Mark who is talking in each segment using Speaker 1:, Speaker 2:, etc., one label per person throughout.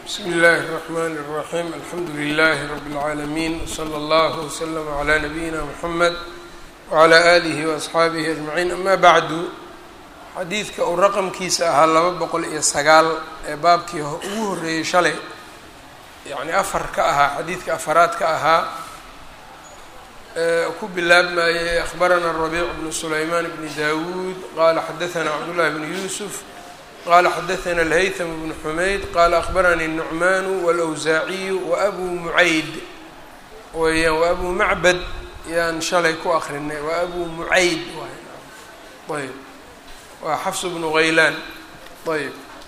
Speaker 1: bsmi اllahi الرحmn الرaxيm alxamdu لlh rb العaalamiin wslى اllah wslm عlى nabiyina mxamed wعlى آlih وaصxaabihi aجmaciin ama bacdu xadiidka uu raqamkiisa ahaa laba boqol iyo sagaal ee baabkii ugu horeeyey shalay yani afar ka ahaa xadiidka afaraad ka ahaa ku bilaabmayey akhbarana الرabiic bn sulayman bn dawuud qala xadaثna cabdالlahi bn yusuf qala xadaثna الhaytm bn xumayd qala akhbaranii الnucman wاlأwsaaciyu waأbu mucayd weyaan waabu macbad yaan shalay ku akrinay waabu mucayd ayb waa xafs bnu haylaan ayb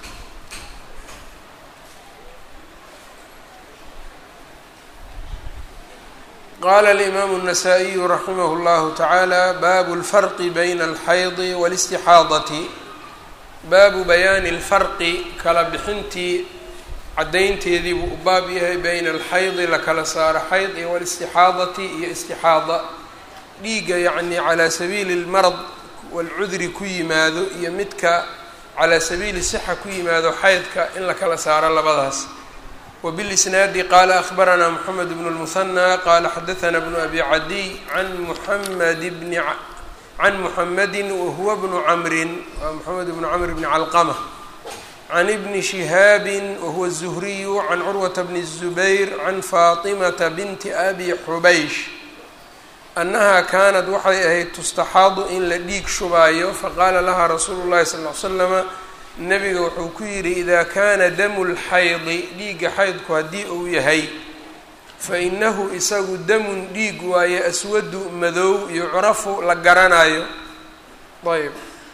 Speaker 1: qala اlimaamu النasائiyu raximah اllahu taعaalى baabu اlfarqi bayna اlxaydi wاlاstixaadati baabu bayaani اlfarqi kala bixintii caddaynteedii buu u baab yahay bayna alxaydi la kala saaro xayd iyo wاlاstixaadati iyo istixaada dhiigga yacni calaa sabiili اlmarad walcudri ku yimaado iyo midka calaa sabiili sixa ku yimaado xaydka in la kala saaro labadaas wbilisnaadi qaala akhbaranaa moxamed bnu lmuhanى qaala xadaثna bnu abi cadiy can muxamed bni can muxamedi wahuwa bnu camrin waa moxamed bnu camr bni calqama can ibni shihaabi wahuwa الzuhriyu can curwata bni الzubayr can faatimata binti abi xubaysh annaha kaanat waxay ahayd tustaxaadu in la dhiig shubaayo faqaala laha rasuulu llahi sal l slama nabiga wuxuu ku yidhi idaa kaana damu lxaydi dhiigga xaydku haddii uu yahay fa inahu isagu damun dhiig waaye aswadu madow yucrafu la garanayo ayb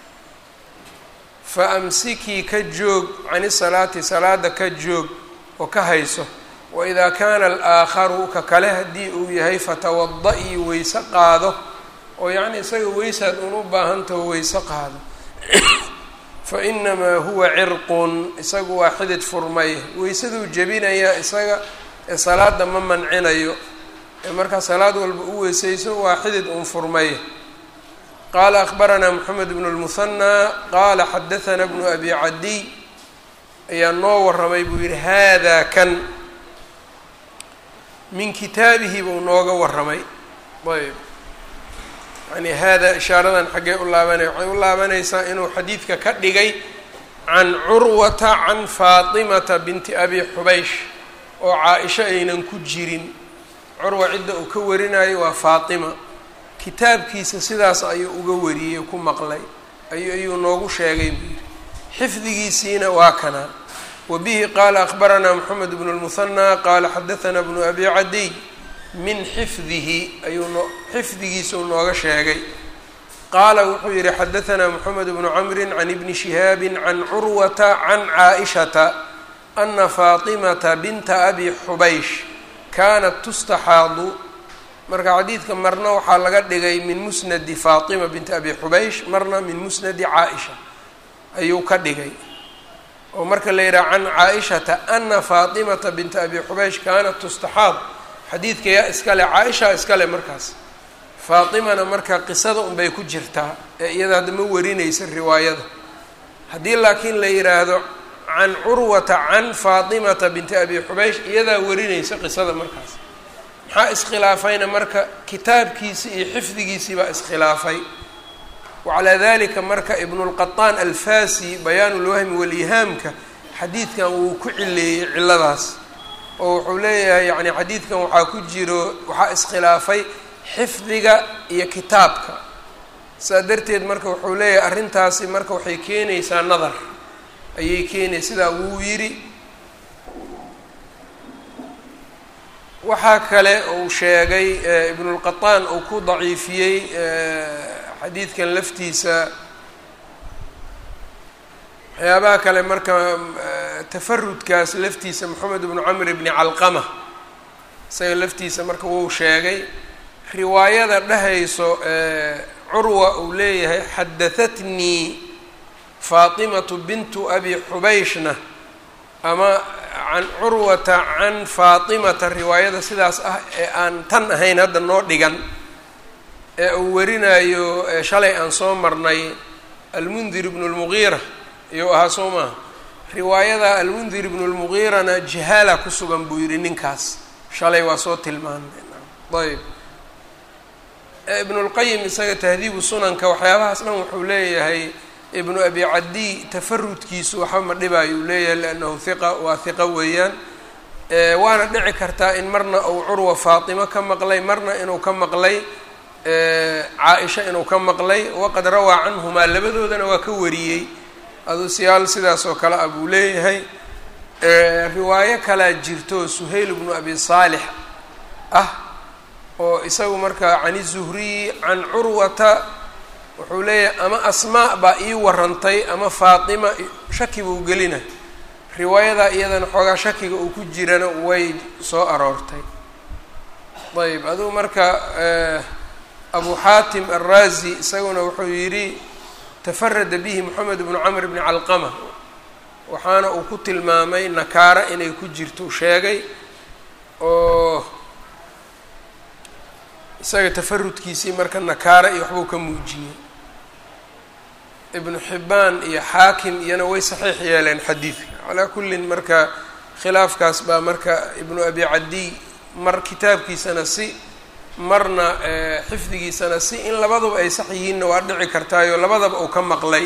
Speaker 1: fa amsikii ka joog cani salaati salaada ka joog oo ka hayso waidaa kaana alaakharu ka kale haddii uu yahay fatawada-ii weyse qaado oo yacni isaga weysaad un u baahantaho weyse qaado fa inamaa huwa cirqun isagu waa xidid furmay weysaduu jebinayaa isaga ee salaada ma mancinayo ee markaa salaad walba u weysayso waa xidid un furmay qaala akhbaranaa moxamed bnu lmuhanaa qaala xadaثana bnu abi cadiy ayaa noo waramay buu yihi hada kan min kitaabihi buu nooga waramay ayb yani hada ishaaradan xaggee u laabanaya waxay u laabanaysaa inuu xadiidka ka dhigay can curwata can faatimata binti abi xubaysh oo caa-isho aynan ku jirin curwa cidda uu ka warinayo waa faatima kitaabkiisa sidaas ayuu uga wariyey ku maqlay ayu ayuu noogu sheegay buu yihi xifdigiisiina waa kana wbihi qaala akhbaranaa moxamed bnu lmuhanaa qaala xadaثna bnu abi cadiy min xifdihi ayuu no xifdigiisuu nooga sheegay qaala wuxuu yihi xadaثna moxamed bnu camri can ibni shihaabi can curwata can caaئishata ana faatimata binta abi xubaysh kaanat tustaxaadu marka xadiidka marna waxaa laga dhigay min musnadi faatima binti abi xubaysh marna min musnadi caaئisha ayuu ka dhigay oo marka la yidhaha can caa-ishata ana faatimata binta abi xubaysh kaanat tustaxaad xadiidka yaa iskale caa-ishaa iskale markaas faatimana marka qisada unbay ku jirtaa ee iyada hadda ma warinaysa riwaayada haddii laakiin la yidhaahdo can curwata can faatimata binti abi xubaysh iyadaa warinaysa qisada markaas maxaa iskhilaafayna marka kitaabkiisi iyo xifdigiisii baa iskhilaafay wacalaa dalika marka ibnulqaطaan alfasi bayaan ulwahmi walihaamka xadiidkan wuu ku cileeyey ciladaas oo wuxuu leeyahay yani xadiidkan waxaa ku jiro waxaa iskhilaafay xifdiga iyo kitaabka saa darteed marka wuxuu leeyahay arrintaasi marka waxay keenaysaa nadar ayay keenaysa sidaa wuu yidhi waxaa kale uu sheegay ibnulqaطaan uu ku daciifiyey xadiidkan laftiisa waxyaabaha kale marka tafarudkaas laftiisa moxamed bnu camr bni calqama isaga laftiisa marka wuu sheegay riwaayada dhehayso curwa uu leeyahay xadahatnii faatimatu bintu abi xubayshna ama can curwata can faatimata riwaayada sidaas ah ee aan tan ahayn hadda noo dhigan ee uu warinayo shalay aan soo marnay almundir ibnu lmugiira iyuu ahaa soo maaha riwaayada almundir ibnu lmugiirana jahaala ku sugan buu yidhi ninkaas shalay waa soo tilmaanay ayb ibnulqayim isaga tahdiibu sunanka waxyaabahaas dhan wuxuu leeyahay ibnu abi cadiy tafarudkiisu waxba ma dhibaayo uu leeyahay liannahu hiqa waa hiqa weeyaan waana dhici kartaa in marna uu curwa faatimo ka maqlay marna inuu ka maqlay caa-isha inuu ka maqlay waqad rawaa canhumaa labadoodana waa ka wariyey aduusyaal sidaas oo kale ah buu leeyahay riwaayo kalaa jirto suhayl ibnu abi saalix ah oo isagu markaa can izuhriyi can curwata wuxuu leeyahay ama asmaa baa ii warantay ama faatima shaki buu gelina riwaayadaa iyadana xoogaa shakiga uu ku jirana way soo aroortay ayb adugu marka abu xaatim alraazi isaguna wuxuu yidhi tafarada bihi moxamed bnu camr bni calqama waxaana uu ku tilmaamay nakaara inay ku jirto sheegay oo isaga tafarudkiisii marka nakaara iyo waxbuu ka muujiyey ibnu xibbaan iyo xaakim iyana way saxiix yeeleen xadiidka calaa kullin marka khilaafkaas baa marka ibnu abi cadiy mar kitaabkiisana si marna xifdigiisana si in labaduba ay sax yihiinna waa dhici kartaayo labadaba uu ka maqlay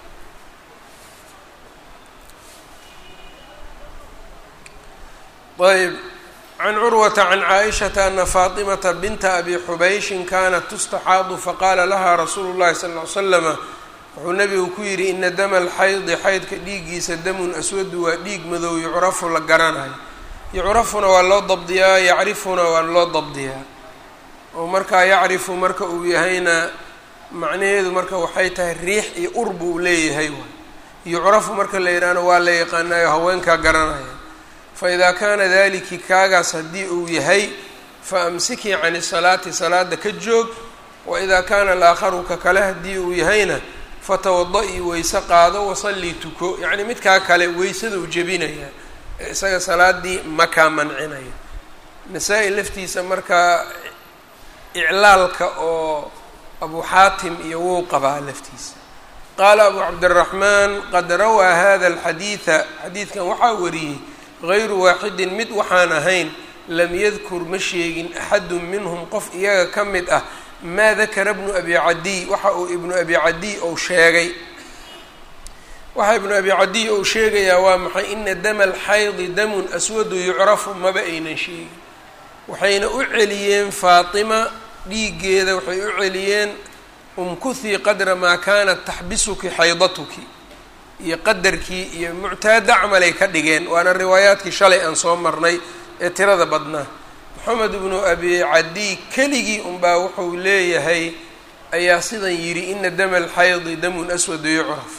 Speaker 1: ayb can curwata can caaishata ana faatimata binta abi xubayshin kanat tustaxaadu faqaala lahaa rasuulu llahi sala ll ly slama wuxuu nabigu ku yidhi ina dama alxaydi xaydka dhiiggiisa damun aswadu waa dhiig madow yucrafu la garanayo yucrafuna waa loo dabdiyaa yacrifuna waa loo dabdiyaa oo markaa yacrifu marka uu yahayna macnaheedu marka waxay tahay riix iyo ur buu leeyahay waay yucrafu marka la yidhaahno waa la yaqaanayo haweenkaa garanaya fa idaa kaana daliki kaagaas haddii uu yahay fa amsikii cani salaati salaada ka joog wa idaa kaana alaakharu ka kale haddii uu yahayna fatawada-ii weyse qaado wasallii tuko yacni midkaa kale weysaduu jebinaya ee isaga salaadii makaa mancinaya nasaa-i laftiisa markaa iclaalka oo abu xaatim iyo wou qabaa laftiisa qaala abu cabdiraxmaan qad rawaa hada alxadiida xadiidkan waxaa wariyey gayru waaxidin mid waxaan ahayn lam yadkur ma sheegin axadun minhum qof iyaga ka mid ah maa dakara bnu abi cadiy waxa uu ibnu abi cadiy ou sheegay waxa ibnu abi cadiy ou sheegayaa waa maxay ina dama alxaydi damun aswadu yucrafu maba aynan sheegin waxayna u celiyeen faatima dhiiggeeda waxay u celiyeen umkuhii qadra maa kaanat taxbisuki xaydatuki iyo qadarkii iyo muctaada camalay ka dhigeen waana riwaayaadkii shalay aan soo marnay ee tirada badnaa moxamed ibnu abi cadiy keligii unbaa wuxuu leeyahay ayaa sidan yidhi ina dama alxaydi damun aswadu yucraf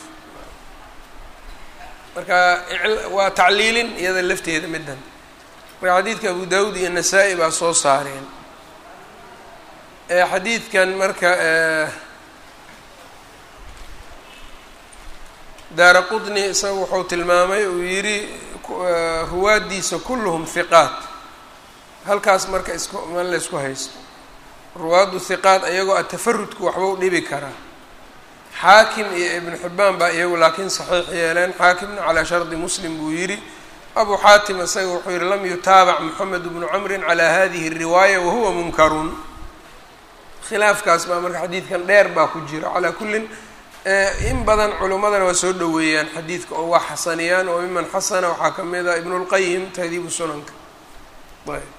Speaker 1: marka waa tacliilin iyada lafteeda middan marka xadiidka abu dawud iyo nasaa-i baa soo saareen xadiidkan marka daara qudni isaga wuxuu tilmaamay uu yidhi ruwaaddiisa kulluhum hiqaat halkaas marka isku man la ysku haysto ruwaaddu hiqaat ayagoo a tafarudku waxba u dhibi karaa xaakim iyo ibnu xibbaan baa iyagu laakiin saxiix yeeleen xaakimna calaa shardi muslim buu yidhi abu xaatim isaga wuxuu yihi lam yutaabac moxamed bnu camrin calaa hadihi الriwaaya wahuwa munkarun khilaafkaas baa marka xadiidkan dheer baa ku jira calaa kullin in badan culimmadana waa soo dhoweeyaan xadiidka oo waa xasaniyaan oo miman xasana waxaa ka mid a ibn اlqayim tahdiibu sunanka ayb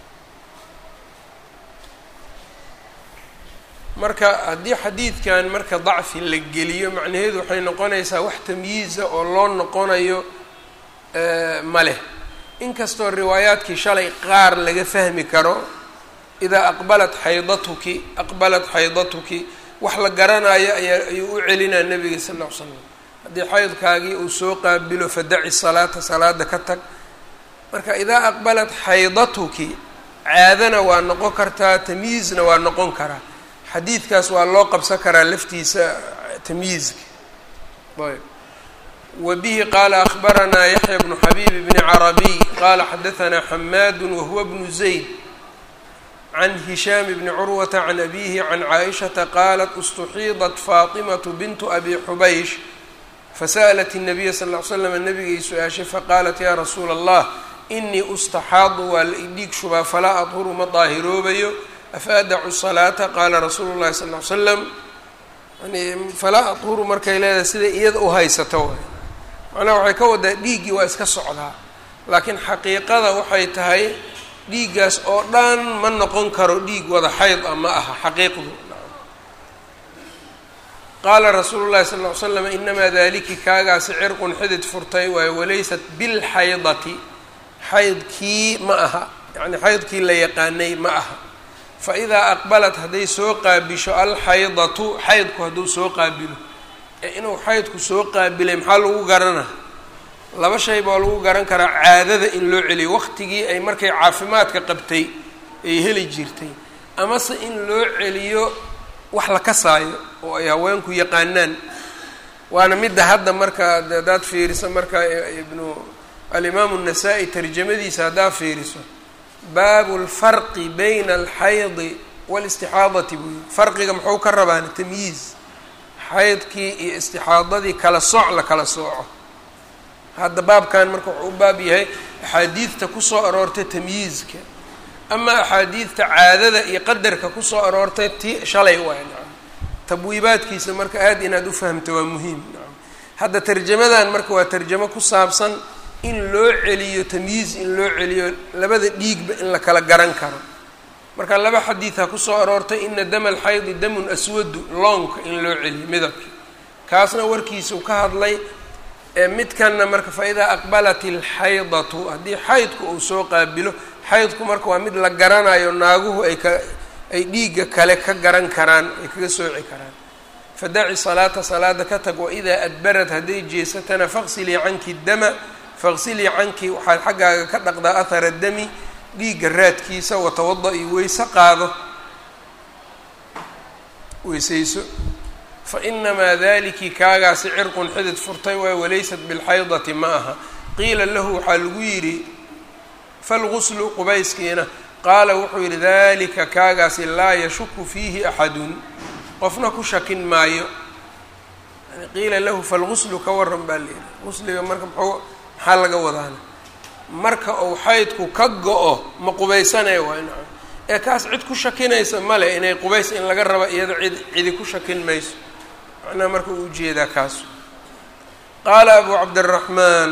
Speaker 1: marka haddii xadiidkan marka dacfi la geliyo macnaheedu waxay noqonaysaa wax tamyiiza oo loo noqonayo ma leh inkastoo riwaayaadkii shalay qaar laga fahmi karo idaa aqbalat xaydatuki aqbalat xaydatuki wax la garanayo ayaa ayuu u celinaa nabiga sal ll ly slam haddii xaydkaagii uu soo qaabilo fadaci salaata salaada ka tag marka idaa aqbalat xaydatuki caadana waa noqon kartaa tamyiizna waa noqon karaa xadiidkaas waa loo qabsan karaa laftiisa tamyiizka ayb wbihi qaala akhbaranaa yaxya bnu xabiib bni carabiy qaala xadaanaa xamaadu wahuwa bnu zayd can hishaam bni curwata can abihi can caaishata qaalat istuxiidat faatimatu bintu abi xubaysh fasa'lat الnabiya sal ll ly slam nabigay su-aashay faqaalat yaa rasuula allah inii ustaxaadu waa la idhiig shubaa falaa adhuru ma daahiroobayo afa adacu salaata qaala rasuulu llahi sal ly slam yani falaa adhuru markay leedahay sida iyada u haysato waay macnaha waxay ka wadaa dhiiggii waa iska socdaa laakiin xaqiiqada waxay tahay dhiiggaas oo dhan ma noqon karo dhiig wada xayd a ma aha xaqiiqdu qaala rasuulu llahi sal ly slam inamaa daliki kaagaasi cirqun xidid furtay waayo walaysat bilxaydati xaydkii ma aha yacni xaydkii la yaqaanay ma aha fa idaa aqbalat hadday soo qaabisho alxaydatu xaydku hadduu soo qaabilo ee inuu xaydku soo qaabilay maxaa lagu garana laba shay baa lagu garan karaa caadada in loo celiyo waqtigii ay markay caafimaadka qabtay ay heli jirtay amase in loo celiyo wax la kasaayo oo ay haweenku yaqaanaan waana midda hadda marka haddaad fiiriso marka ibnu alimaamu الnasaa-i tarjamadiisa haddaad fiiriso baabu اlfarqi bayna alxaydi wاlistixaadati buu yii farqiga muxuu ka rabaan tamyiiz xaydkii iyo istixaadadii kala sooc la kala sooco hadda baabkan marka wuxuu u baab yahay axaadiidta kusoo aroortay tamyiizka ama axaadiidta caadada iyo qadarka kusoo aroortay ti shalay waay nacam tabwiibaadkiisa marka aada inaad u fahamto waa muhiim nacam hadda tarjamadan marka waa tarjamo ku saabsan in loo celiyo tamyiiz in loo celiyo labada dhiigba in la kala garan karo marka laba xadiid ha kusoo aroortay ina dama alxaydi damun aswadu loonka in loo celiyo midabka kaasna warkiisau ka hadlay midkanna marka fa idaa aqbalat alxaydatu haddii xaydku uu soo qaabilo xaydku marka waa mid la garanayo naaguhu ay ka ay dhiigga kale ka garan karaan ay kaga sooci karaan fadaci salaata salaada ka tag waidaa adbarad hadday jeesatana faqsilii canki dama faqsilii canki waxaad xaggaaga ka dhaqdaa ahara dami dhiigga raadkiisa watawada-i weyse qaado weysayso fa inamaa daliki kaagaasi cirqun xidid furtay waay walaysat bilxaydati ma aha qiila lahu waxaa lagu yidhi falguslu qubayskiina qaala wuxuu yidhi dalika kaagaasi laa yashuku fiihi axadun qofna ku shakin maayo yani qiila lahu falguslu ka waran baa layidhi gusliga marka mxuu maxaa laga wadaana marka uu xaydku ka go-o ma qubaysanaya waa nacam ee kaas cid ku shakinaysa male inay qubays in laga raba iyado cid cidi ku shakin mayso macnaha marka uu ujeedaa kaas qaala abu cabdiraxmaan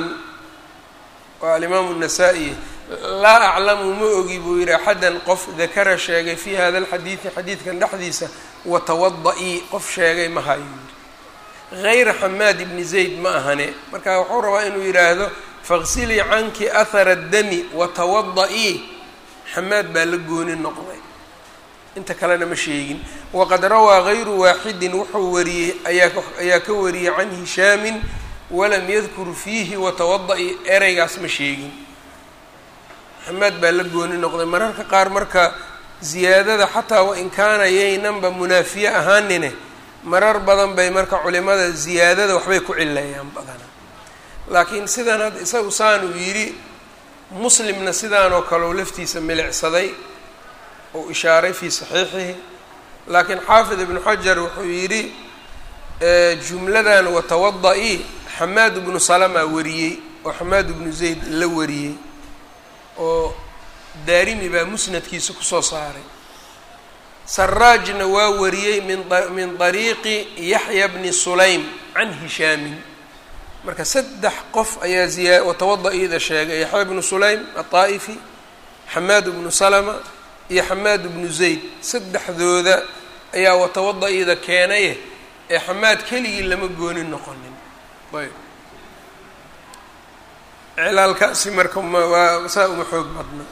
Speaker 1: waa alimaamu الnasaa-i laa aclamu ma ogi buu yihi axadan qof dakara sheegay fi hada alxadiidi xadiidkan dhexdiisa watawada-ii qof sheegay ma hayo yidhi gayra xamaad ibni zayd ma ahane marka wuxuu rabaa inuu yidhaahdo faqsilii canki ahara dami watawada-ii xamaad baa la gooni noqday inta kalena ma sheegin waqad rawaa gayru waaxidin wuxuu wariyey ayaa ka wariyey can hishaamin walam yadkur fiihi watawada-i ereygaas ma sheegin xamaad baa la gooni noqday mararka qaar marka ziyaadada xataa wain kaana yaynanba munaafiye ahaanine marar badan bay marka culimada ziyaadada waxbay ku cileeyaan badana laakiin sidan hadda isagu saanuu yidhi muslimna sidaanoo kale u laftiisa milicsaday uu ishaaray fii saxiixihi laakiin xaafid ibnu xajar wuxuu yidhi jumladan watawada-i xamaad ibnu salama wariyey oo xamaad ibnu zayd la wariyey oo daarimi baa musnadkiisa kusoo saaray saraajna waa wariyey min min dariiqi yaxya bni sulaym can hishaamin marka saddex qof ayaa ziya watawada-ida sheegay yaxya bnu sulaym aلطaa'ifi xamaad bnu salama iyo xamaad bnu zayd saddexdooda ayaa watawada-ida keenaye ee xamaad keligii lama gooni noqonin ayb cilaalkaasi marka waa saa uma xoog badna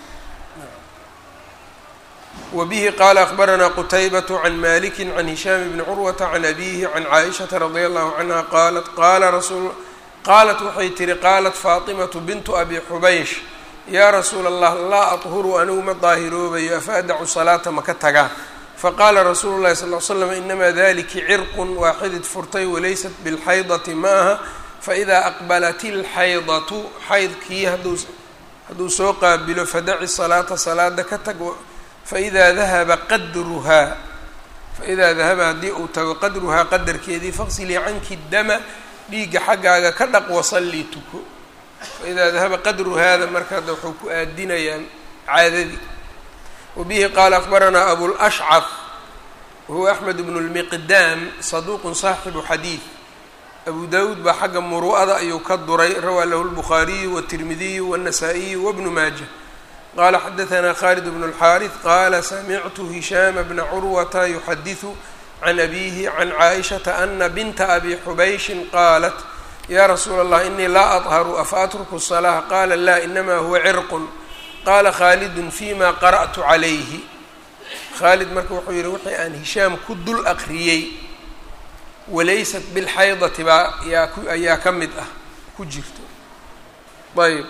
Speaker 1: wbihi qala akbaranaa qutaybaة can maliki can hishaam bni curwata can abihi can caaishaةa radi allahu canha qaalat qala rasul qaalat waxay tihi qaalat faatimatu bintu abi xubaysh yaa rasuula allah laa aطhuru anigu ma daahiroobayo afa adacu salaata maka tagaa faqaala rasuulu llahi sal l slam inamaa daliki cirqun waaxidid furtay walaysat bilxaydati ma aha faidaa aqbalat ilxaydatu xaydkii hadduu soo qaabilo fadaci salaata salaada ka tag faidaa dahaba qadruhaa faidaa dahaba haddii uu tago qadruhaa qadarkeedii faqsilii canki dama dhiigga xaggaaga ka dhaq wasalli tuko faidaa dahaba qadru hada marka hadda wuxuu ku aadinayaan caadadii wabihi qaala akbaranaa abulashcaf wahuwa axmed bnu lmiqdaam saduuqun saaxibu xadiid abu dawuud baa xagga muru'ada ayuu ka duray rawaa lahu lbukhaariyu watirmidiyu wاnasaa'iyu wabnu maaja qala xadaثna khalid bn اlxaariث qala samictu hishaama bna curwata yuxadiثu can abihi can caaئishaةa ana binta abi xubayshin qaalat ya rasuula اllah inii laa aطharu afa atruku الصalaaة qala la inama huwa cirq qala khaalidun fima qara'tu calayhi khaalid marka wuxuu yihi wixii aan hishaam ku dul aqriyey walaysat bilxaydati baa yaa ku ayaa ka mid ah ku jirto ayb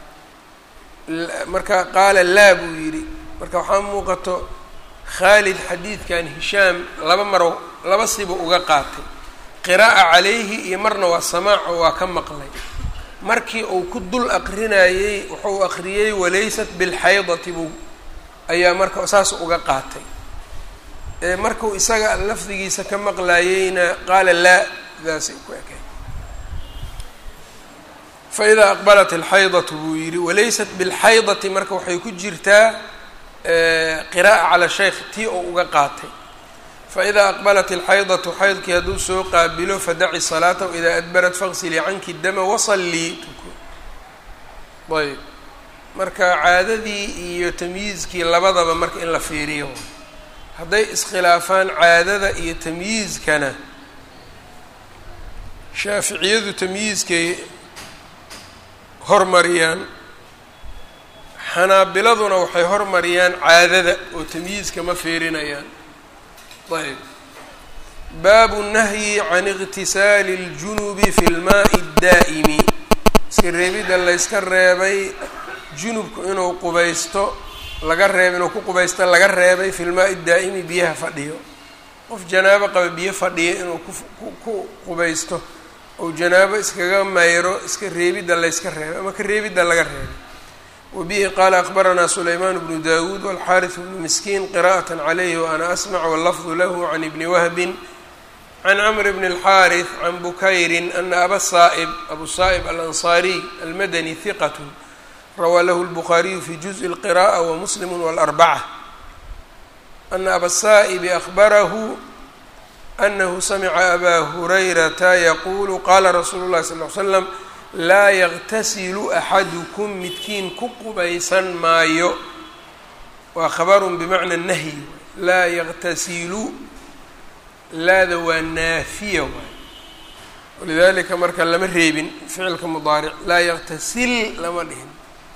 Speaker 1: marka qaala laa buu yidhi marka waxaa muuqato khaalid xadiidkan hishaam laba maro laba siba uga qaatay qiraa'a calayhi iyo marna waa samaaco waa ka maqlay markii uu ku dul aqrinayey wuxuu aqriyey walaysat bilxaydati buu ayaa marka saas uga qaatay markuu isaga lafdigiisa ka maqlaayeyna qaala laa daasay ku ekay faidaa aqbalat alxaydatu buu yidhi walaysat bilxaydati marka waxay ku jirtaa qiraa'a cala shaykh tii oo uga qaatay faidaa aqbalat alxaydatu xaydkii hadduu soo qaabilo fadaci salaata waidaa adbarat faqsilii canki dama wasallii tuko ayb marka caadadii iyo tamyiizkii labadaba marka in la fiiriyo hadday iskhilaafaan caadada iyo tamyiizkana shaaficiyadu tamyiizkay hormariyaan xanaabiladuna waxay hormariyaan caadada oo tamyiizka ma fiirinayaan ayb baabu nahyi can iqtisaali اljunubi fi lmaai اdaa'imi iska reebidda layska reebay junubku inuu qubaysto laga reeb inuu ku qubaysto laga reebay fi lmaai daa'imi biyaha fadhiyo qof janaabo qaba biyo fadhiya inuu ku qubaysto ou janaabo iskaga mayro iska reebidda layska reebay ama ka reebidda laga reebay wabihi qaala akbaranaa sulaymaan bnu dawuud walxaariث bnu miskiin qira'aة calayhi waana asmc wallafdu lahu can ibni wahbin can camr bn اlxaariث can bukayrin ana aba saa'ib abu saa'ib alanصaariy almadani hiqat rawaa lahu lbukhaariyu fi juزءi اlqiraءة wamuslim wاlarbacة ana aba saa'ibi ahbarahu anahu samica abaa hurayrata yaquulu qaala rasuulu اlahi sal ly slam laa yaqtasilu axadukum midkiin ku qubaysan maayo waa khabarun bimacna nahyi laa yaqtasilu laada waa naafiya waay walidalika marka lama reebin ficilka mudaaric laa yaqtasil lama dhihin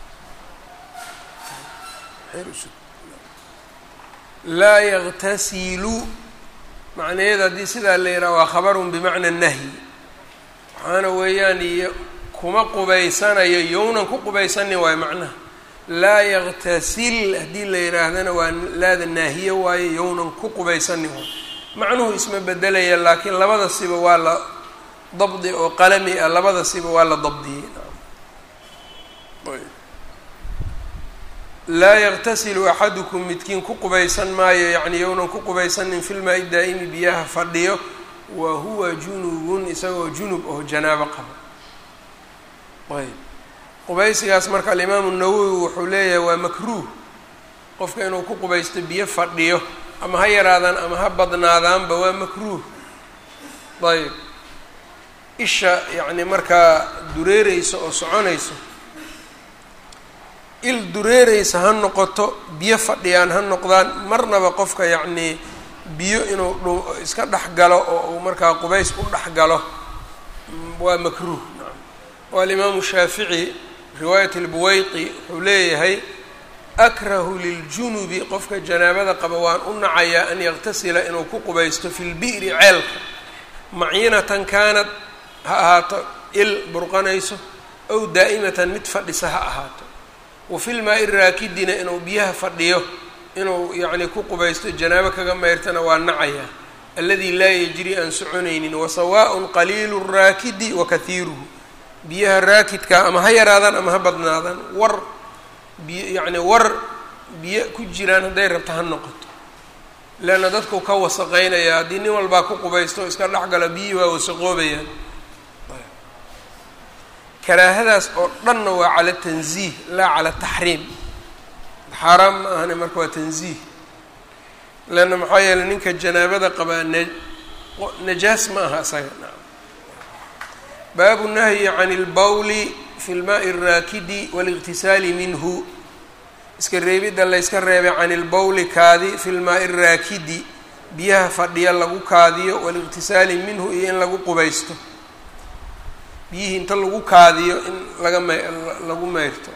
Speaker 1: laa yaqtasilu macnaheeda haddii sidaa la yidhaha waa khabarun bimacna nahyi waxaana weeyaan iyo kuma qubaysanayo yownan ku qubaysanin waayo macnaha laa yaqtasil haddii la yidhaahdana waa laada naahiye waayo yownan ku qubaysanin waayo macnuhu isma bedelaya laakiin labada siba waa la dabdi oo qalami ah labada siba waa la dabdiyey laa yaqtasilu axadukum midkiin ku qubaysan maayo yacni yownan ku qubaysanin filmaa-i daa'imi biyaha fadhiyo wa huwa junubun isagoo junub oo janaabo qabo ayb qubaysigaas marka alimaamu nawowi wuxuu leeyahay waa makruuh qofka inuu ku qubaysto biyo fadhiyo ama ha yaraadaan ama ha badnaadaanba waa makruuh ayb isha yacni markaa dureereysa oo soconayso il dureereysa ha noqoto biyo fadhiyaan ha noqdaan marnaba qofka yacnii biyo inuu dhu iska dhex galo oo uu markaa qubays u dhex galo waa makruuh nacam oo alimaamu shaafici riwaayat albuweyqi wuxuu leeyahay akrahu liljunubi qofka janaabada qaba waan u nacayaa an yaqtasila inuu ku qubaysto fi lbi'ri ceelka maciinatan kaanad ha ahaato il burqanayso ow daa'imatan mid fadhisa ha ahaato wa filmaa-i raakidina inuu biyaha fadhiyo inuu yacni ku qubaysto janaabo kaga mayrtana waa nacayaa alladii laa yajri aan soconaynin wasawaaءun qaliilu raakidi wa kahiiruhu biyaha raakidka ama ha yaraadaan ama ha badnaadaan war biy yacni war biyo ku jiraan hadday rabto ha noqoto leanna dadku ka wasaqeynaya haddii nin walbaa ku qubaysto iska dhexgala biyihii waa wasaqoobayaan karaahadaas oo dhanna waa cala tanziih laa cala taxriim xaaraam ma ahane marka waa tanziih leanna maxaa yeeley ninka janaabada qabaa na najaas ma aha isaga baabu nahyi can اlbawli fi lmaai الraakidi wاliqtisaali minhu iska reebidda layska reebay can ilbowli kaadi fi lmaai الraakidi biyaha fadhiya lagu kaadiyo waliqtisaali minhu iyo in lagu qubaysto biyihii inta lagu kaadiyo in laga m lagu meyrto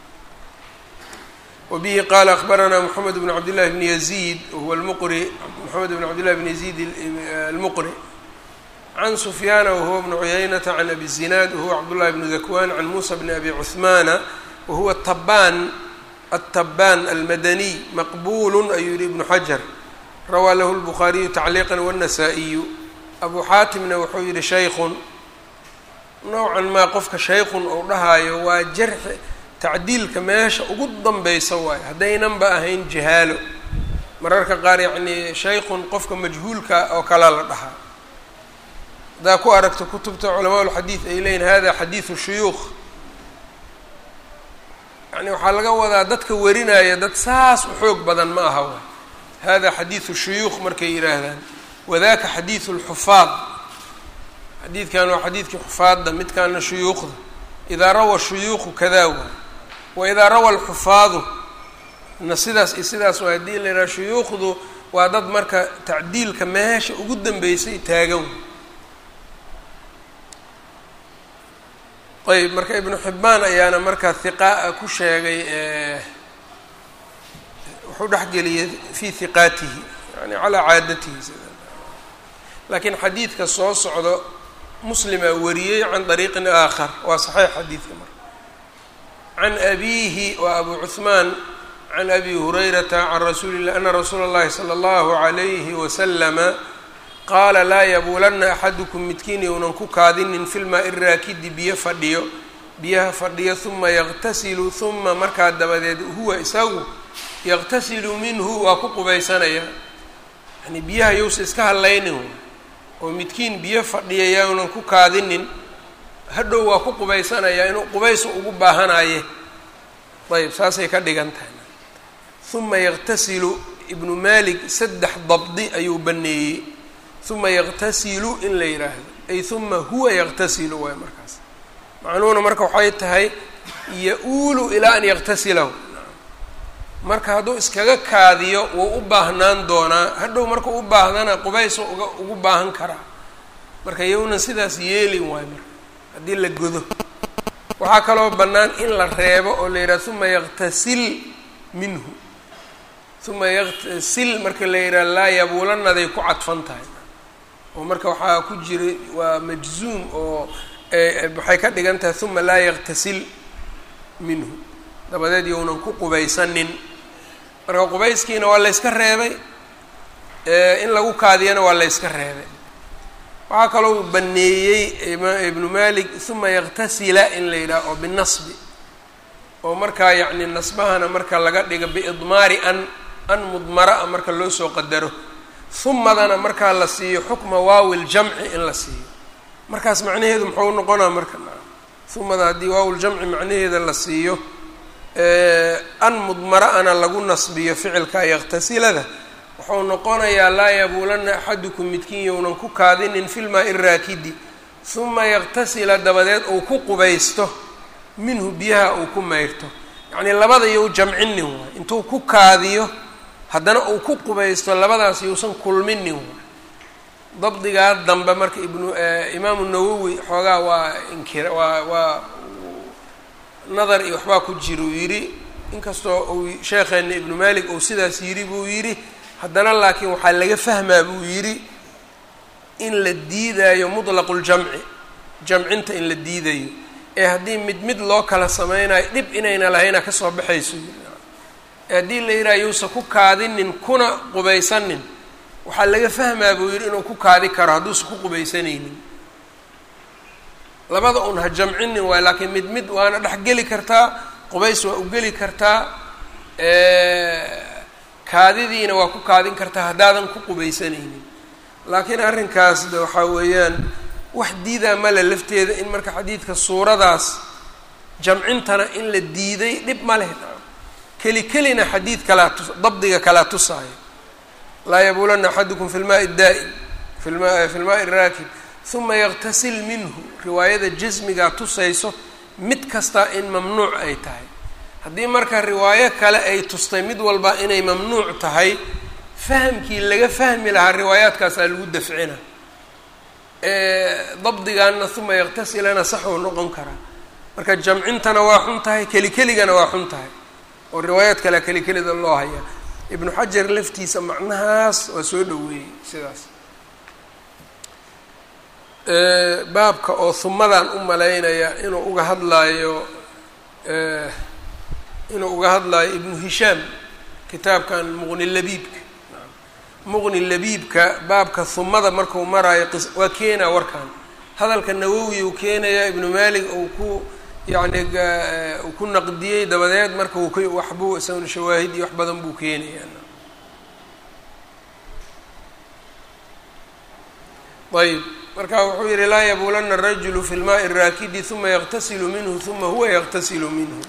Speaker 1: wabihi qaala akbaranaa moxamed bn cabd llahi bni yaziid wahuwa lmuqri moxamed bn cabd llahi bn yaziid almuqri can sufyaana wahuwa bnu cuyaynata can abi zinaad wahuwa cabdullahi bnu dakwan can muusa bni abi cuhmaana wahuwa tabaan atabaan almadaniy maqbulu ayuu yihi ibnu xajar rawaa lahu lbukhaariyu tacliiqa wاnnasaa-iyu abu xaatimna wuxuu yihi shaykhun nowcan maa qofka shaykhun ou dhahaayo waa jarxi tacdiilka meesha ugu danbeysa waayo haddaynanba ahayn jahaalo mararka qaar yacnii shaykhun qofka majhuulka oo kalea la dhahaa haddaa ku aragto kutubta culamaa ulxadiid ay leeyihin hada xadiidu shuyuukh yani waxaa laga wadaa dadka warinaya dad saas u xoog badan ma aha waay hada xadiidu shuyuukh markay yidhaahdaan wadaka xadiidu lxufaad xadiidkan waa xadiidkii xufaadda midkaana shuyuukhda idaa rawa shuyuukhu kadaa waay wa idaa rawa alxufaadu na sidaas iyo sidaas waa haddii la yidhaha shuyuukhdu waa dad marka tacdiilka meesha ugu dambeysay taagan ayb marka ibnu xibbaan ayaana marka hiqaa ku sheegay wuxuu dhexgeliyay fii hiqaatihi yani calaa caadatihi laakiin xadiidka soo socdo muslimaa wariyey can dariiqin aakhar waa saxiix xadiidka marka can abiihi wa abu cuhmaan can abi hurayrata can rasuuli lah ana rasuula اllahi salى اllahu عalayhi waslama qaala laa yabuulanna axadukum midkiin younan ku kaadinin fi lmaa-i raakidi biyo fadhiyo biyaha fadhiyo huma yaqtasilu huma markaa dabadeed huwa isagu yaqtasilu minhu waa ku qubaysanaya yani biyaha yousa iska hadlaynin oo midkiin biyo fadhiya yaunan ku kaadinin hadhow waa ku qubaysanaya inuu qubaysu ugu baahanaye ayb saasay ka dhigan tahay huma yaqtasilu ibnu malik saddex dabdi ayuu baneeyey huma yaqtasilu in la yidhaahdo ay huma huwa yaqtasilu waay markaas macnuhuna marka waxay tahay ya-uulu ilaa an yaqtasilahu marka hadduu iskaga kaadiyo wuu u baahnaan doonaa hadhow markuu u baahdana qubayso uga ugu baahan karaa marka yownan sidaas yeelin waayo marka haddii la godo waxaa kaloo bannaan in la reebo oo la yidhaha huma yaqtasil minhu huma yaqtasil marka la yidhaha laa yabuulanaday ku cadfan tahay oo marka waxaa ku jira waa majzuum oo waxay ka dhigan tahay huma laa yaqtasil minhu dabadeed yownan ku qubaysanin marka qubayskiina waa layska reebay in lagu kaadiyana waa layska reebay waxaa kaloo baneeyey ibnu malik huma yaqtasila in la yidhaha oo binasbi oo markaa yacni nasbahana marka laga dhigo biidmaari an an mudmara a marka loo soo qadaro humadana markaa la siiyo xukma waawi ljamci in la siiyo markaas macnaheedu muxuu noqonaa marka humada haddii waawuljamci macnaheeda la siiyo an mudmara-ana lagu nasbiyo ficilka yaqtasilada wuxuu noqonayaa laa yabuulanna axadukum midkiin yownan ku kaadinin fi lmaa-i raakidi huma yaqtasila dabadeed uu ku qubaysto minhu biyaha uu ku mayrto yacnii labada yow jamcinin waay intuu ku kaadiyo haddana uu ku qubaysto labadaas yousan kulminin waay dabdigaa dambe marka ibnu imaamu nawowi xoogaa waa inkira waa waa nadar iyo waxbaa ku jira uu yidhi inkastoo uu sheekheena ibnu malik uu sidaas yidhi buu yidhi haddana laakiin waxaa laga fahmaa buu yidhi in la diidayo mutlaqu ljamci jamcinta in la diidayo ee haddii mid mid loo kala sameynayo dhib inayna lahayna kasoo baxayso ee haddii la yidhaha yuusa ku kaadinin kuna qubaysanin waxaa laga fahmaa buu yidhi inuu ku kaadi karo hadduusa ku qubaysanaynin labada un ha jamcinin waay laakiin mid mid waana dhex geli kartaa qubays waa u geli kartaa kaadidiina waa ku kaadin kartaa haddaadan ku qubaysanaynin laakiin arrinkaas de waxaa weeyaan wax diidaa male lafteeda in marka xadiidka suuradaas jamcintana in la diiday dhib ma leh keli kelina xadiid kalaa tus dabdiga kalaa tusaayo laa yabuulanna axadukum fi lmaai daa'im fima fi lmaai raakib uma yaktasil minhu riwaayada jasmigaa tusayso mid kasta in mamnuuc ay tahay haddii marka riwaayo kale ay tustay mid walba inay mamnuuc tahay fahamkii laga fahmi lahaa riwaayaadkaasaa lagu dafcina dabdigaana uma yaktasilana saxuu noqon karaa marka jamcintana waa xun tahay keli keligana waa xun tahay oo riwaayaad kalea keli kelida loo hayaa ibnu xajar laftiisa macnahaas waa soo dhoweeyey sidaas baabka oo humadan u malaynaya inuu uga hadlaayo inuu uga hadlaayo ibnu hishaam kitaabkan muqni labiibka muqni labiibka baabka humada marku maraayo waa keenaa warkan hadalka nawowi uu keenayaa ibnu malik uu ku yacni uu ku naqdiyey dabadeed marka uu k waxbuu isaguna shawaahid iyo wax badan buu keenayaa ayb marka wuxuu yihi laa yabuulana الrajulu fi lmaai الraakidi uma yaqtasilu minhu uma huwa yaqtasilu minhu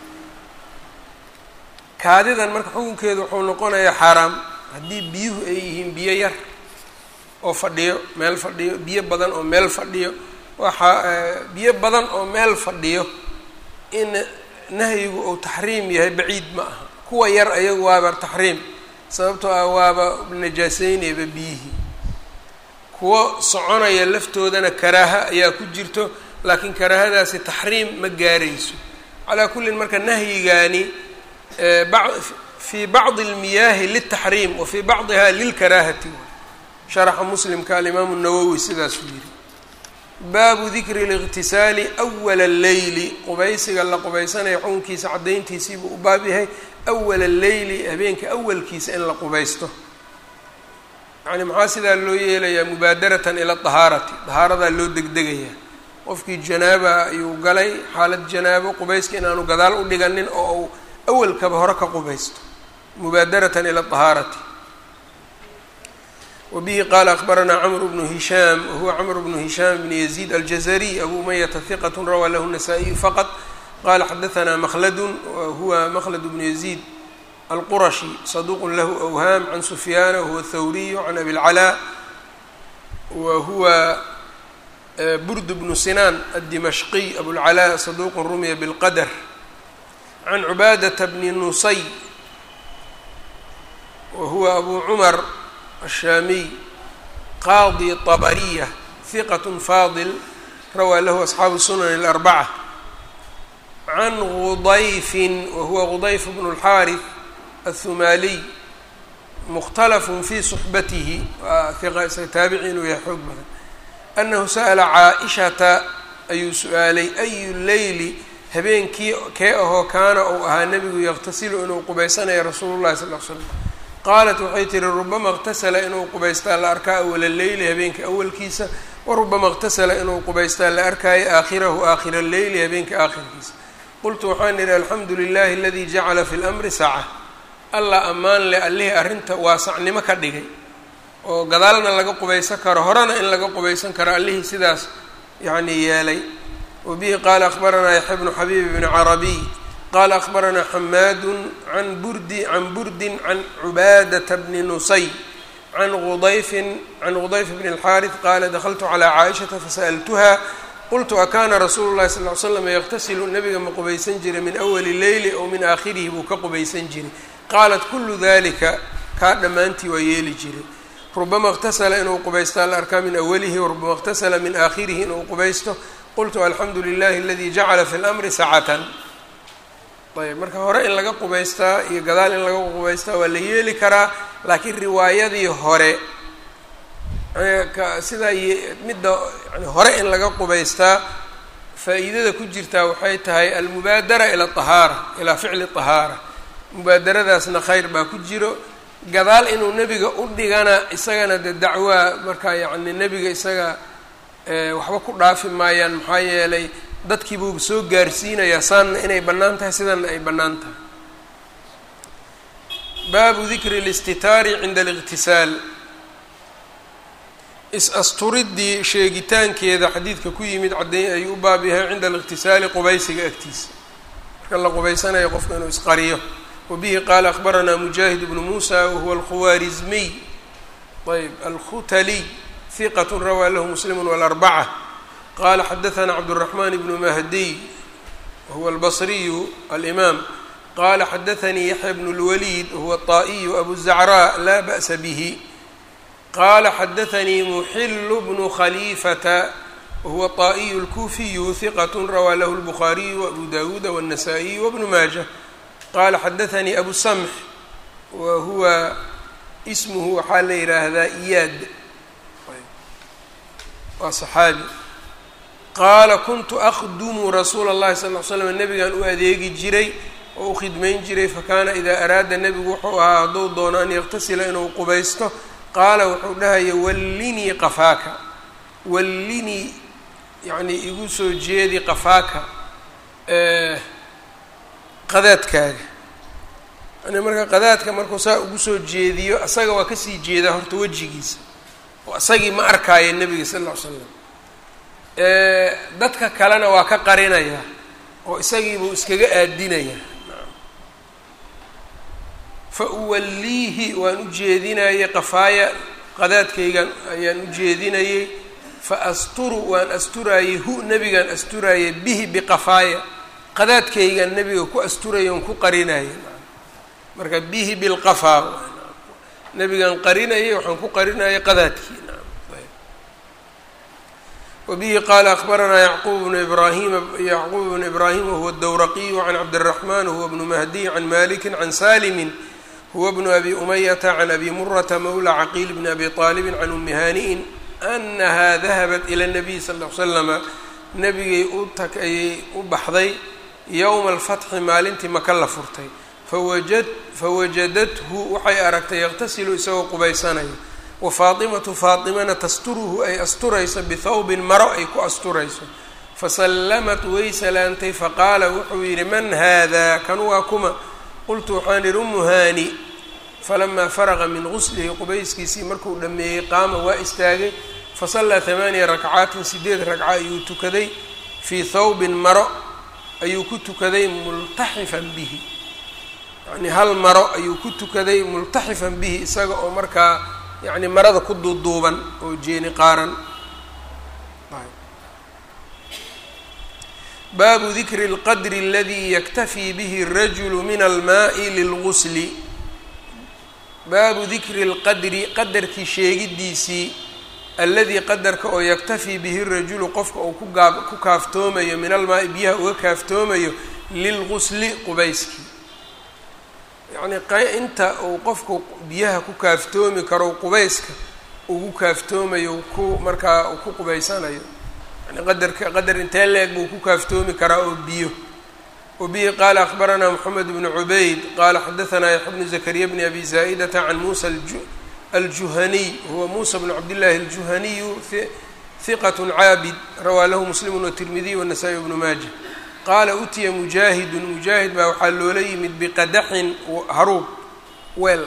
Speaker 1: kaadidan marka xukunkeedu wuxuu noqonayaa xaaraam haddii biyuhu ay yihiin biyo yar oo fadhiyo meel fadhiyo biyo badan oo meel fadhiyo waxaa biyo badan oo meel fadhiyo in nahyigu uu taxriim yahay baciid ma aha kuwa yar ayagu waaba taxriim sababtoo ah waaba najaaseynayba biyihii kuwo soconaya laftoodana karaaha ayaa ku jirto laakiin karaahadaasi taxriim ma gaarayso calaa kullin marka nahyigaani fii bacdi اlmiyaahi liltaxriim wa fii bacdiha lilkaraahati sharaxa muslimka alimaamu nawowi sidaasuu yihi baabu dikri اliqtisaali awala اleyli qubaysiga la qubaysanayo xukunkiisa caddayntiisiibuu u baab yahay awala اleyli habeenka awalkiisa in la qubaysto yani maxaa sidaa loo yeelayaa mubaadaratan ila dahaarati dahaaradaa loo degdegayaa qofkii janaaba ayuu galay xaalad janaabo qubayska inaanu gadaal u dhiganin oo uu awalkaba hore ka qubaysto mubaadaratan ila dahaarati wa bihi qaala akbaranaa camr bnu hishaam wahuwa camr bnu hishaam bni yaziid aljazariy abu umayata hiqat rawaa lahu nasaa-iyu faqad qala xadaanaa makladun wahuwa makhlad bnu yaziid alqurashi saduuq lahu awhaam can sufyaana wahuwa thawriyu can abi lcalaa wa huwa burd bnu sinaan addimashqiy abulcalaa saduuqun rumiya bilqadar can cubaadata bni nusay wa huwa abu cumar ashaamiy qaadi طabariya hiqat faadil rawaa lahu asxaabu sunan اlarbaca can gudayfin wa huwa gudayf bnu اlxaariث aلhumaaliy mukhtalafun fii suxbatihi waa hiqa isaga taabici inuu yahay xoog badan annahu sa'ala caa-ishata ayuu su-aalay ayu leyli habeenkii kee ahoo kaana uu ahaa nebigu yaqtasilu inuu qubaysanayo rasuulu llahi sal l slam qaalat waxay tihi rubama اqtasala inuu qubaystaa la arkaa awala leyli habeenka awalkiisa wa rubama اqtasala inuu qubaystaa la arkaayo aakhirahu aakhira leyli habeenka aakhirkiisa qultu waxaan idhi alxamdu lilahi aladii jacala fi lmri saca allah ammaan leh allihii arrinta waasacnimo ka dhigay oo gadaalna laga qubaysan karo horena in laga qubaysan karo allihii sidaas yacnii yeelay wa bihi qaala akhbaranaa yaxya bnu xabiib bni carabiy qaala akhbaranaa xamaadun can burdi can burdin can cubaadata bni nusay can udayfin can gudayf bni اlxaariث qaala dakltu calىa caaishata fasa'altuha qultu akaana rasuulu llahi sal ly slam yaqtasilu nabiga ma qubaysan jiray min awali leyli ow min aakhirihi buu ka qubaysan jiray qaalat kulu dalika kaa dhammaantii waa yeeli jiray rubama اqtasala inuu qubaystaa la arkaa min awalihi warubama اqtasala min aakhirihi inuu qubaysto qultu alxamdu lilahi aladi jacala fi lmri sacatan ayb marka hore in laga qubaystaa iyo gadaal in laga qubaystaa waa la yeeli karaa laakiin riwaayadii hore sidaa midda yani hore in laga qubaystaa faa'iidada ku jirtaa waxay tahay almubaadara ila ahaara ilaa ficli طahaara mubaadaradaasna khayr baa ku jiro gadaal inuu nebiga u dhigana isagana de dacwaa markaa yacni nebiga isaga waxba ku dhaafi maayaan maxaa yeelay dadkii buu soo gaarsiinayaa saanna inay bannaan tahay sidanna ay bannaan tahay baabu dikri اlistitaari cinda اliqtisaal is-asturidii sheegitaankeeda xadiidka ku yimid caddeyn ayuu u baab yahay cinda aliqtisaali qubaysiga agtiisa marka la qubaysanayo qofka inuu isqariyo wabihi qaala akhbaranaa mujaahid bnu muusa wahuwa alkhuwaarizmiy ayb alkhutaliy hiqat rawaa lahu muslimu walarbaca qala xadaثna cabdالرaحman bnu mahdiy wahuwa albصriyu alimaam qala xadaثanii yaxya bn اlwaliid wahuwa الطaئiyu abu الzacrاء la ba'sa bih qala xadaثanii muxilu bnu khaliifata wahuwa الطaئiyu اlkufiyu hiqat rawaa lahu الbukhaariyu waأbu dawuuda wالnasaئiyu wbnu maaja qala xadaثanii abu samx wa huwa ismuhu waxaa la yihaahdaa iyaad waa صaxaabi qaala kuntu akdumu rasuula اllahi sal ly slam nebigan u adeegi jiray oo u khidmayn jiray fakaana idaa araada nebigu wuxuu ahaa hadduu doono an yaktasila inuu qubaysto qaala wuxuu dhahaya wallinii qafaaka wallinii yacnii igu soo jeedi qafaaka qadaadkaaga yani marka qadaadka markuu saa ugu soo jeediyo asaga waa kasii jeedaa horta wejigiisa oo isagii ma arkaayo nebiga sal ll ly slam dadka kalena waa ka qarinayaa oo isagiibuu iskaga aadinayaa fa uwalliihi waan u jeedinayay qafaaya qadaadkaygan ayaan u jeedinayay fa asturu waan asturaayey hu nebigaan asturaayay bihi biqafaaya qadaadkaygan nebiga ku asturaya on ku qarinaya marka bihi bilqafaa nebigaan qarinayay waxaan ku qarinayay qadaadkii wbihi qaala akbaranaa yacquub bnu ibrahim yacquub bnu ibraahim wahuwa dowraqiyu can cabdiraxman huwa bnu mahdiy can maliki can salimin huwa bnu abi umayata can abi murata mawla caqiil bni abi طaalibi can umi haani'in anaha dahabat ila اnabiy sal ll ly slama nebigay u tag ayay u baxday yowma alfatxi maalintii maka la furtay fawajad fawajadathu waxay aragtay yaqtasilu isagoo qubaysanaya wa faatimatu faatimana tasturuhu ay asturayso bithawbin maro ay ku asturayso fasallamat way salaantay faqaala wuxuu yidhi man haadaa kan waa kuma qultu waxaan idhi umu haani falamaa faraqa min guslihi qubayskiisii markuu dhammeeyey qaama waa istaagay fasallaa hamaaniya rakcaatin sideed ragca ayuu tukaday fii thawbin maro ayuu ku tukaday multaxifan bihi yacnii hal maro ayuu ku tukaday multaxifan bihi isaga oo markaa yacni marada ku duuduuban oo jeeni qaaran baabu dikri اlqadri اladii yaktafii bihi الrajulu min almaai lilgusli baabu dikri اlqadri qadarkii sheegidiisii alladii qadarka oo yaktafii bihi rajulu qofka uu kugaa ku kaaftoomayo min almaai biyaha uga kaaftoomayo lilgusli qubayskii yacnii inta uu qofku biyaha ku kaaftoomi karo qubayska ugu kaaftoomayo ku markaa uu ku qubaysanayo yani qadarka qadar intee leeg buu ku kaaftoomi karaa oo biyo wabihi qaala akbaranaa moxamed bnu cubayd qaala xadaanaa yaxya bnu zakariya bni abi zaa'idata can muusa aljuhaniy huwa muusa bnu cabdillaahi aljuhaniyu hiqat caabid rawaa lahu muslimu watirmidiy wanasaa-i bnu maaja qaala utiya mujaahidun mujaahid baa waxaa loola yimid biqadaxin haruub weel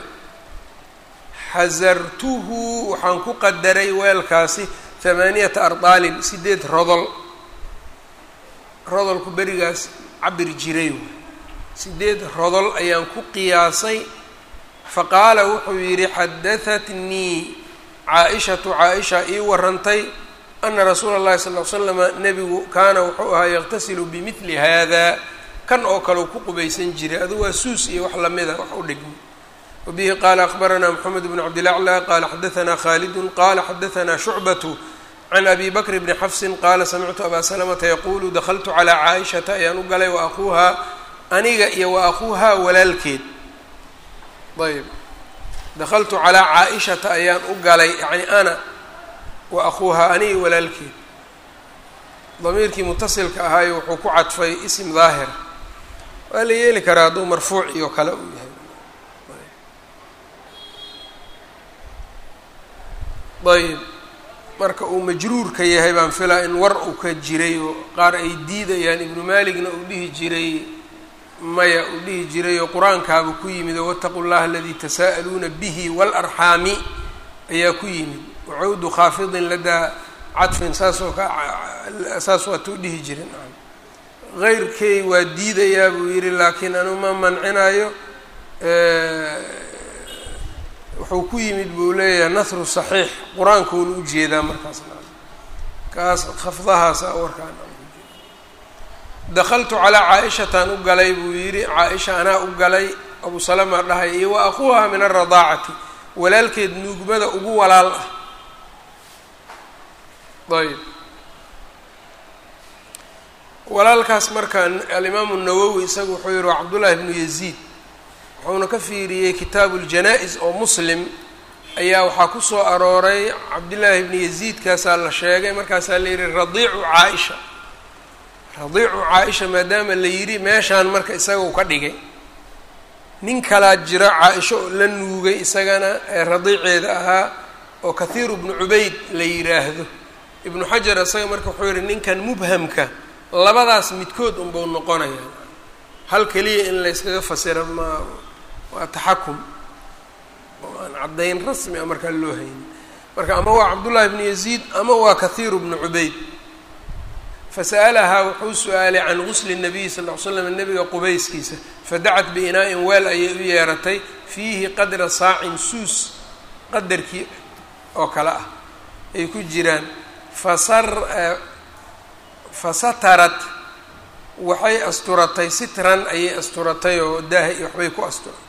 Speaker 1: xasartuhu waxaan ku qadaray weelkaasi hamaaniyata ardaalin sideed rodol rodolku berigaas cabir jiray sideed rodol ayaan ku qiyaasay faqaala wuxuu yidhi xadahatnii caa-ishatu caa-isha ii warantay ana rasuula اllahi sal ly slama nebigu kaana wuxuu ahaa yaqtasilu bimidli hada kan oo kale u ku qubaysan jiray adu waa suus iyo wax lamida wax u dhigmo wabihi qaala akbaranaa moxamed bn cabdilaclى qaala xadaanaa khaalidun qaala xadaanaa shucbatu can abi bakr bni xafsin qaala samictu abaa salamata yaquulu dakltu calىa caaishata ayaan u galay wa akuuhaa aniga iyo wa akuuhaa walaalkeed ayb dakltu calىa caaishata ayaan u galay yani ana wa akuuhaa aniga walaalkeed damiirkii mutasilka ahaayo wuxuu ku cadfay isim daahir waa la yeeli karaa hadduu marfuuc iyo kale uu yahay ayb marka uu majruurka yahay baan filaa in war uu ka jiray oo qaar ay diidayaan ibnu maaligna uu dhihi jiray maya uu dhihi jiray oo qur-aankaaba ku yimid oo wataqu llaha aladii tasaa'aluuna bihi waalarxaami ayaa ku yimid wacawdu khaafidin ladaa cadfin saasoo ka saas waatuu dhihi jirin heyrkay waa diidayaa buu yidhi laakiin anu ma mancinayo wuxuu ku yimid buu leeyahay nahru saxiix qur-aankuuna u jeedaa markaas kaas khafdahaasa warkaan dakaltu calaa caa-ishataan u galay buu yidhi caa-isha anaa u galay abu salama dhahay iyo wa akuuha min alradaacati walaalkeed nuugmada ugu walaal ah ayb walaalkaas marka alimaamu nawowi isagu wuxuu yihi waa cabdullaahi bnu yaziid wuxuuna ka fiiriyey kitaabu ljanaa-is oo muslim ayaa waxaa ku soo arooray cabdillaahi bni yaziidkaasaa la sheegay markaasaa la yihi radiicu caa-isha radiicu caa-isha maadaama la yidhi meeshaan marka isaga u ka dhigay nin kalaa jira caa-isho oo la nuugay isagana ee radiiceeda ahaa oo kathiiru bnu cubayd la yidhaahdo ibnu xajar isaga marka wuxuu yihi ninkan mubhamka labadaas midkood unbau noqonaya hal keliya in layskaga fasira ma waa taxakum oo aan caddayn rasmi a markaa loo haynin marka ama waa cabdullaahi bnu yaziid ama waa kathiiru bnu cubayd fasa'alahaa wuxuu su-aalay can gusli nabiyi sal ll ly slam nabiga qubayskiisa fadacat biinaa-in weel ayay u yeeratay fiihi qadra saacin suus qadarkii oo kale ah ay ku jiraan fasar fasatarat waxay asturatay sitran ayay asturatay oo daaha iyo waxbay ku asturatay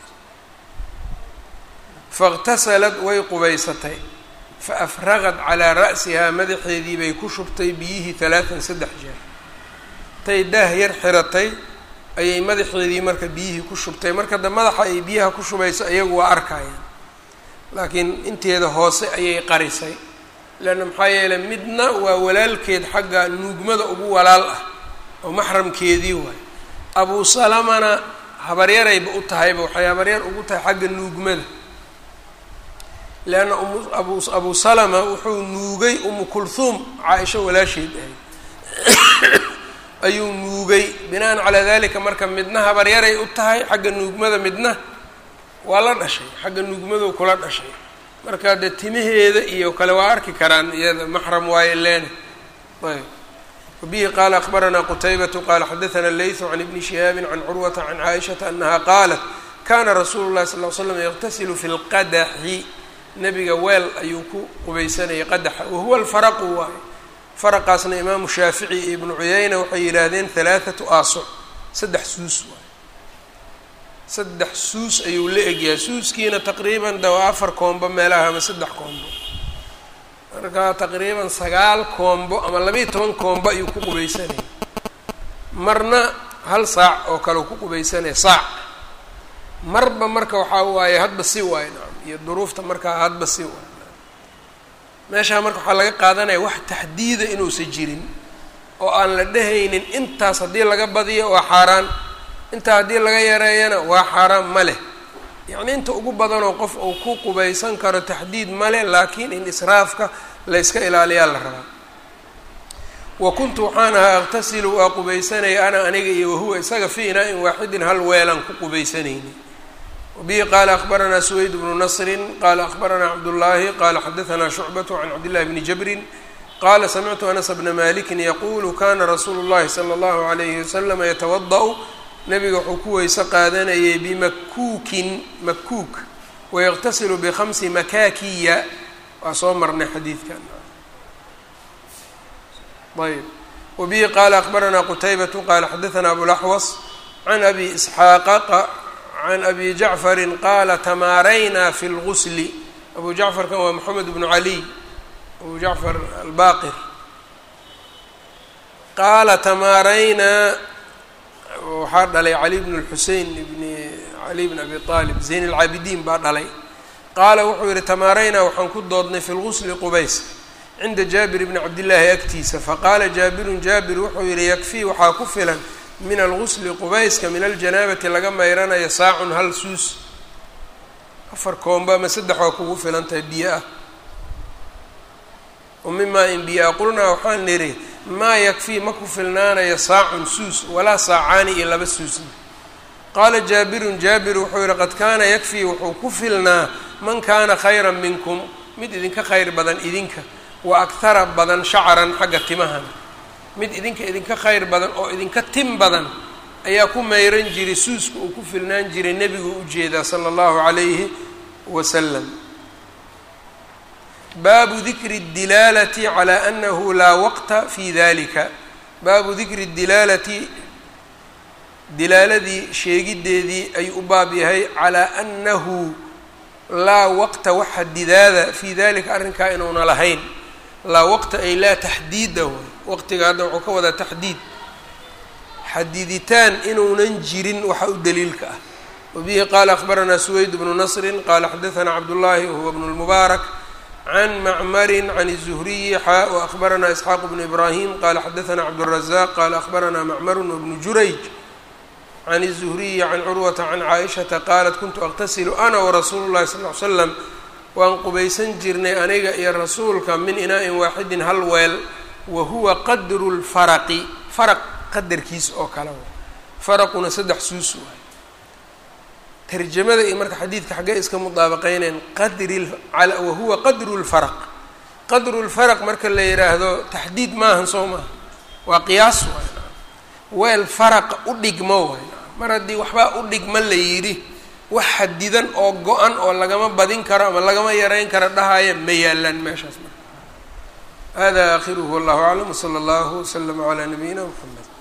Speaker 1: faاqtasalat way qubaysatay faafraqat calaa ra'sihaa madaxeedii bay ku shubtay biyihii halaatan saddex jeer tay daah yar xiratay ayay madaxeedii marka biyihii ku shubtay marka da madaxa ay biyaha ku shubayso iyagu waa arkayaan laakiin inteeda hoose ayay qarisay leanna maxaa yeeley midna waa walaalkeed xagga nuugmada ugu walaal ah oo maxramkeedii waay abuu salamana habaryarayba u tahayba waxay habaryar ugu tahay xagga nuugmada leanna abu abuu salama wuxuu nuugay umu kulhuum caa-isho walaasheed ahayd ayuu nuugay binaan calaa dalika marka midna habaryaray u tahay xagga nuugmada midna waa la dhashay xagga nuugmadu kula dhashay marka dee timaheeda iyo kale waa arki karaan iyada maxram waaye leene ayb wabihi qaala akbaranaa qutaybatu qaala xadaثana laythu can ibni shihaabi can curwata can caaishata anaha qaalat kana rasuulu llahi sal l slam yaqtasilu fi lqadaxi nebiga weel ayuu ku qubaysanayay qadaxa wahuwa alfaraqu waaye faraqaasna imaamu shaafici iyo ibnu cuyayna waxay yidhaahdeen halaathatu aasoc saddex suus waaye saddex suus ayuu la egyahay suuskiina taqriiban de waa afar koombo meelaha ama saddex koombo marka taqriiban sagaal koombo ama labaiyo toban koombo ayuu ku qubaysanaya marna hal saac oo kale u ku qubaysanaya saac marba marka waxaa waaye hadba si waaye nacam iyo duruufta markaa hadba si waaye meeshaa marka waxaa laga qaadanaya wax taxdiida inuusan jirin oo aan la dhehaynin intaas haddii laga badiyo waa xaaraan intaa haddii laga yareeyana waa xaaraan ma leh yacni inta ugu badanoo qof uu ku qubaysan karo taxdiid ma leh laakiin in israafka la yska ilaaliyaa la rabaa wa kuntu waxaan ahaa aqtasilu waa qubaysanaya ana aniga iyo wahuwa isaga fi inaa-in waaxidin hal weelaan ku qubaysanayni wabihi qaala akbaranaa suweyd bnu nasrin qaala akbaranaa cabdullaahi qaala xadaanaa shucbatu can cabdillahi bni jabrin qaala samictu anas bna malikin yaquulu kana rasuulu llahi sala allahu alayhi wasalama yatawada-u nabiga wuxuu ku weyse qaadanayay bimakuukin makuuk wayaqtasilu bikhamsi makaakiya waa soo marnay xadiidkan ayb wabihi qaala akbaranaa qutaybatu qaala xadaanaa abulaxwas can abi isxaaqa can abi jacfarin qaala tamaaraynaa fi lgusli abu jacfarkan waa moxamed bnu caliy abu jacfar albaqir qaala tamaaraynaa waxaa dhalay cali bn اlxusein ibni cali bn abi aalib zayn اlcaabidiin baa dhalay qaala wuxuu yihi tamaaraynaa waxaan ku doodnay fi lgusli qubays cinda jaabir bni cabdillaahi agtiisa faqaala jaabirun jaabir wuxuu yihi yakfii waxaa ku filan min algusli qubayska min aljanaabati laga mayranayo saacun hal suus afar koomba ama saddex waa kugu filan tahay biyo ah o mimaa in biyo a qulnaa waxaan nidhi maa yakfii ma ku filnaanayo saacun suus walaa saacaani iyo laba suusna qaala jaabirun jaabir wuxuu yihi qad kaana yakfii wuxuu ku filnaa man kaana khayran minkum mid idinka khayr badan idinka wa akhara badan shacaran xagga timahana mid idinka idinka khayr badan oo idinka tim badan ayaa ku mayran jiray suuska uu ku filnaan jiray nebigu ujeedaa sala allahu calayhi wasalam baabu dikri اdilaalati calى anahu laa waqta fi dalika baabu dikri dilaalati dilaaladii sheegideedii ayuu u baab yahay calaa annahu laa waqta waxa didaada fii dalika arrinkaa inuuna lahayn laa waqta ay laa taxdiida way waqtiga hadda wuxuu ka wadaa taxdiid xadiditaan inuunan jirin waxa u daliilka ah wabihi qaala akhbaranaa suweyd bnu nasrin qaala xadaanaa cabdullaahi wahuwa bnu lmubaarak can macmarin can الzuhriyi xaa waأkhbaranaa isxaaq bnu ibraahim qala xadaanaa cabdالrazaq qala akhbaranaa macmarun wbnu jurayj can الzuhriyi can curwata can caaishata qaalat kuntu aqtasilu ana warasuulu llahi sal ly slam waan qubaysan jirnay aniga iyo rasuulka min inaa'in waaxidin hal weel wa huwa qadru lfaraqi faraq qadarkiis oo kale wa faraquna saddex suus waay tarjamada iyo marka xadiidka xaggee iska mudaabaqeyneen qadri wahuwa qadru lfaraq qadru lfaraq marka la yidhaahdo taxdiid maahan soo maaha waa qiyaas waay weel faraqa u dhigmo waay mar haddii waxbaa u dhigma la yidhi wax xadidan oo go-an oo lagama badin karo ama lagama yareyn karo dhahaya ma yaalaan meeshaas marka hada aakhiruhu wallahu aclam wsala allahu waslama calaa nabiyina mxamed